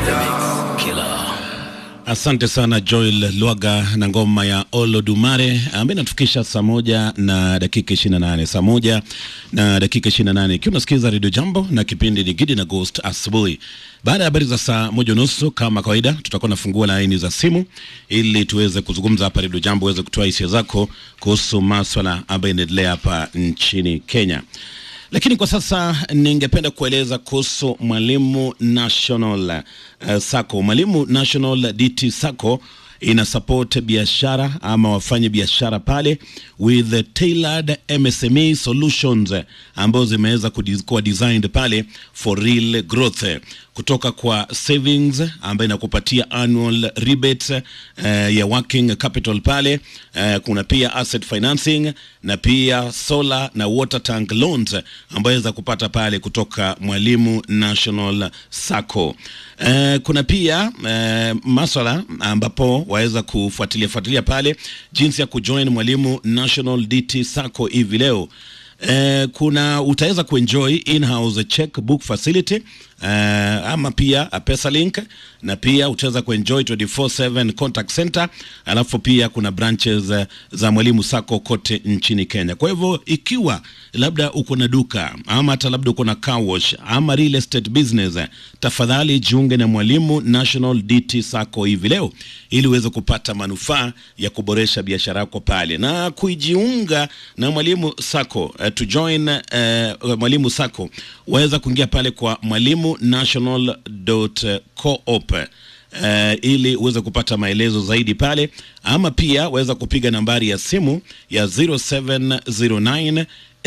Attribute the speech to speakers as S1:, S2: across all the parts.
S1: Asante sana Joel Lwaga na ngoma ya Olodumare ambayo inatufikisha saa moja na dakika 28, saa moja na dakika 28, ikiwa unasikiza Radio Jambo na kipindi ni Gidi na Ghost asubuhi. Baada ya habari za saa moja nusu kama kawaida, tutakuwa nafungua laini za simu ili tuweze kuzungumza hapa Radio Jambo, uweze kutoa hisia zako kuhusu maswala ambayo inaendelea hapa nchini Kenya. Lakini kwa sasa ningependa kueleza kuhusu Mwalimu National uh, Sacco. Mwalimu National DT Sacco ina support biashara ama wafanye biashara pale with tailored MSME solutions ambazo zimeweza kuwa designed pale for real growth kutoka kwa savings ambayo inakupatia annual rebate uh, ya working capital pale uh, kuna pia asset financing na pia solar na water tank loans ambayo za kupata pale kutoka Mwalimu National Sacco. Uh, kuna pia uh, maswala ambapo waweza kufuatilia fuatilia pale jinsi ya kujoin Mwalimu National DT Sacco hivi leo. Uh, kuna utaweza kuenjoy in-house checkbook facility uh, ama pia a Pesalink na pia utaweza kuenjoy 24/7 contact center, alafu pia kuna branches uh, za Mwalimu Sacco kote nchini Kenya. Kwa hivyo ikiwa labda uko na duka ama hata labda uko na car wash ama real estate business, tafadhali jiunge na Mwalimu National DT Sacco hivi leo ili uweze kupata manufaa ya kuboresha biashara yako pale na kujiunga na Mwalimu Sacco uh, to join uh, Mwalimu Sacco waweza kuingia pale kwa mwalimu national.coop uh, ili uweze kupata maelezo zaidi pale, ama pia waweza kupiga nambari ya simu ya 0709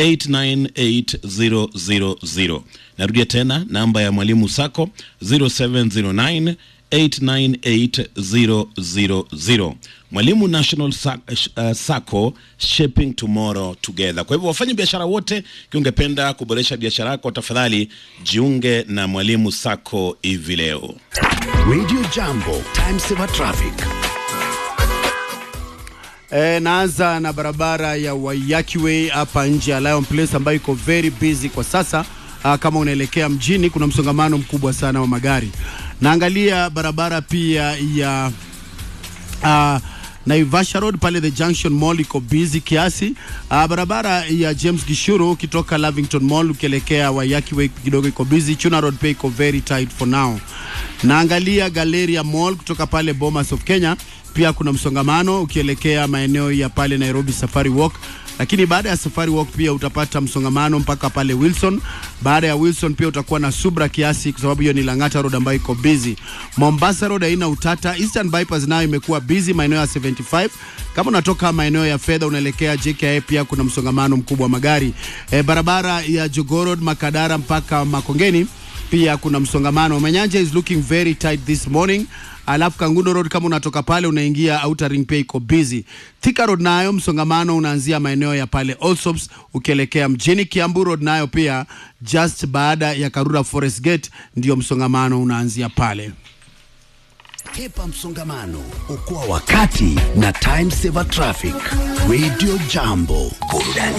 S1: 898000. Narudia tena namba ya Mwalimu Sacco 0709 898000. Mwalimu National Sacco shaping tomorrow together. Kwa hivyo wafanye biashara wote, kiungependa kuboresha biashara yako, tafadhali jiunge na Mwalimu Sacco hivi leo.
S2: Radio Jambo, time saver traffic.
S3: E, naanza na barabara ya Waiyaki Way hapa nje ya Lion Place ambayo iko very busy kwa sasa. Aa, kama unaelekea mjini kuna msongamano mkubwa sana wa magari. Naangalia barabara pia ya uh, Naivasha Road pale the Junction Mall iko busy kiasi. Uh, barabara ya James Gishuru ukitoka Lavington Mall ukielekea Waiyaki Way kidogo iko busy. Chuna Road pia iko very tight for now. Naangalia Galleria Mall kutoka pale Bomas of Kenya pia kuna msongamano ukielekea maeneo ya pale Nairobi Safari Walk, lakini baada ya Safari Walk pia utapata msongamano mpaka pale Wilson. Baada ya Wilson pia utakuwa na subra kiasi, kwa sababu hiyo ni Lang'ata Road ambayo iko busy. Mombasa Road haina utata. Eastern Bypass nayo imekuwa busy maeneo ya 75. Kama unatoka maeneo ya fedha unaelekea JKIA pia kuna msongamano mkubwa wa magari. E, barabara ya Jogoo Road Makadara mpaka Makongeni pia kuna msongamano. Manyanja is looking very tight this morning. Alafu Kangundo Road kama unatoka pale unaingia Outer Ring pia iko busy. Thika Road nayo msongamano unaanzia maeneo ya pale Allsops ukielekea mjini. Kiambu Road nayo pia just baada ya Karura Forest Gate ndio msongamano unaanzia pale.
S2: Kepa msongamano, okoa wakati na time saver traffic. Radio Jambo, burudani